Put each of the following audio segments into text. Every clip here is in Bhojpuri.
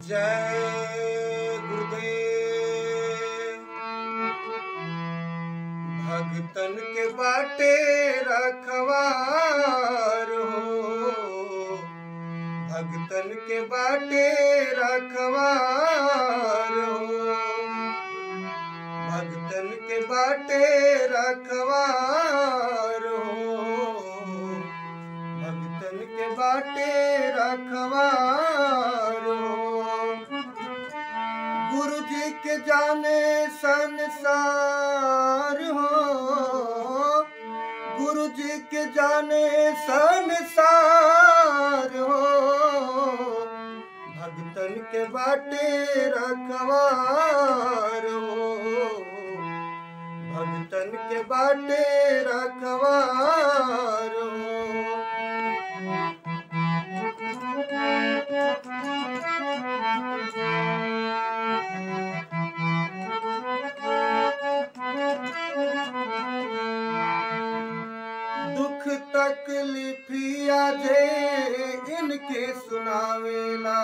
जय गुरुदेव भगतन के बाटे रखवार हो भगतन के बाटे रखवार हो भगतन के बाटे रखवार हो भगतन के बाटे रखवार हो गुरु जी के जाने संसार हो गुरु जी के जाने संसार हो भगतन के बाटे रखवार हो भगतन के बाटे रखवार हो दुख तकलीफिया जे इनके सुनावेला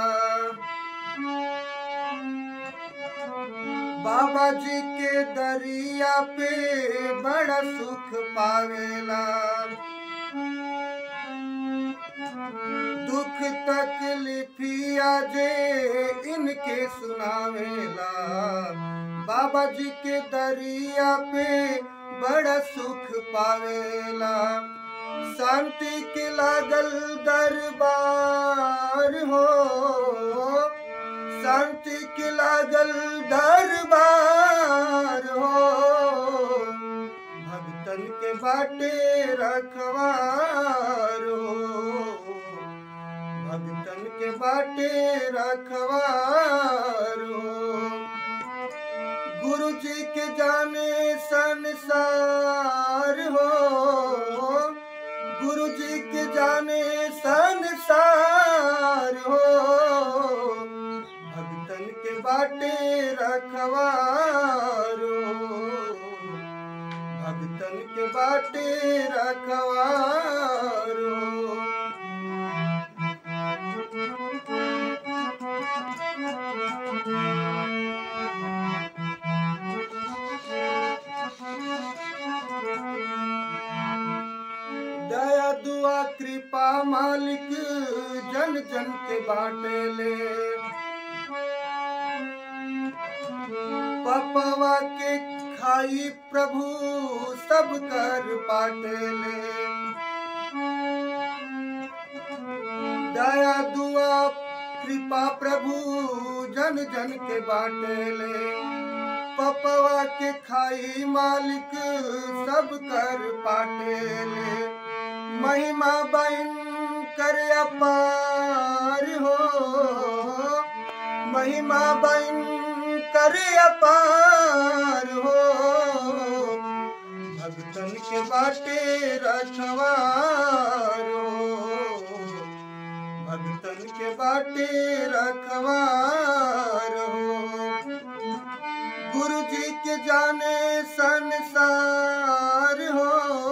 बाबा जी के दरिया पे बड़ा सुख पावेला दुख तकलीफिया जे इनके सुनावेला बाबा जी के दरिया पे बड़ा सुख पावेला शांति के लागल दरबार हो शांति के लागल दरबार हो भक्तन के बाटे रखवार हो भक्तन के बाटे रखवार हो गुरु जी के जाने संसार हो गुरु जी के जाने संसार हो भक्तन के बाटे रखवार हो भक्तन के बाटे रखवार हो दया दुआ कृपा मालिक जन जन के बाटे ले पपवा के खाई प्रभु सब कर पाटे ले दया दुआ कृपा प्रभु जन जन के बाटे ले पपवा के खाई मालिक सब कर पाटे ले महिमा बन कर अपार हो महिमा बन कर अपार हो भगतन के बाटे रखवार हो भगतन के बाटे रखवार हो गुरु जी के जाने संसार हो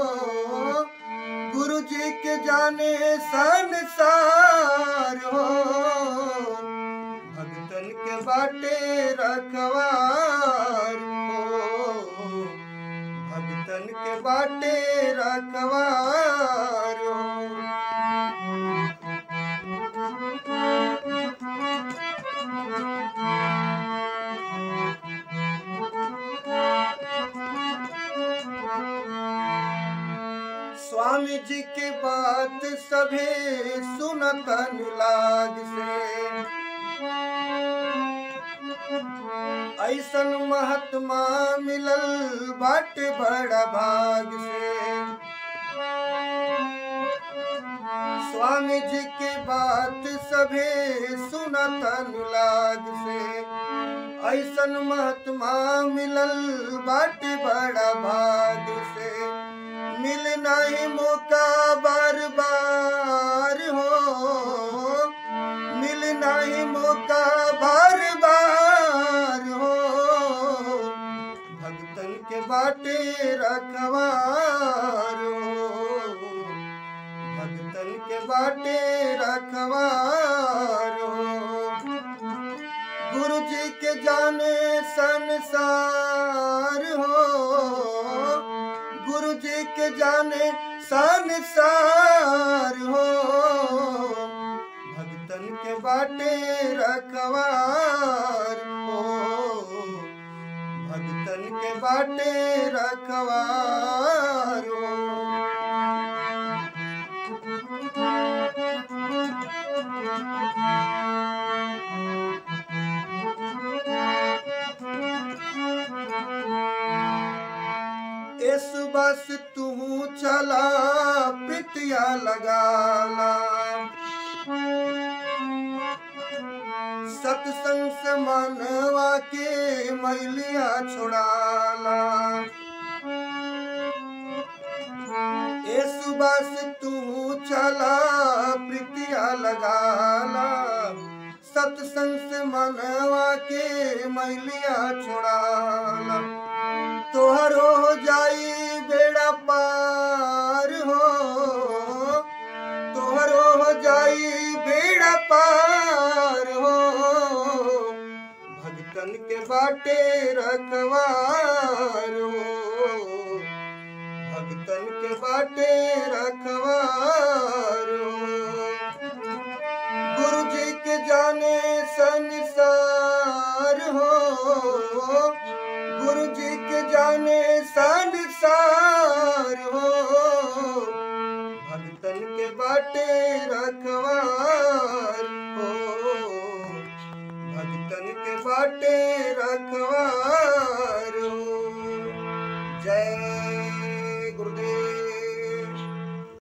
गुरु जी के जाने संसार हो भगतन के बाटे रखवार हो भगतन के बाटे रखवार हो स्वामी जी के बात सभे सुनतन लाग से ऐसन महात्मा मिलल बाट बड़ा भाग से स्वामी जी के बात सभे सुनतन लाग से ऐसन महात्मा मिलल बाट बड़ा भाग से मिल नहीं मौका बार बार हो मिल नहीं मौका बार बार हो भगतन के बाटे रखवार हो भगतन के बाटे रखवार हो गुरु जी के जाने संसार हो गुरु जी के जाने संसार हो भक्तन के बाटे रखवार हो भक्तन के बाटे रखवार हो इस बस तू चला पितिया लगाला सत्संग से मनवा के मैलिया छुड़ाला इस बस तू चला प्रीतिया लगाला सत्संग से मनवा के मैलिया छुड़ाला तोहरो हो जाई बेड़ा पार हो तोहरो हो जाई बेड़ा पार हो भक्तन के बाटे रखवार हो भक्तन के बाटे रखवार हो गुरु जी के जाने संसार हो गुरु जी के जाने संसार हो भक्तन के बाटे रखवार हो भक्तन के बाटे रखवार हो जय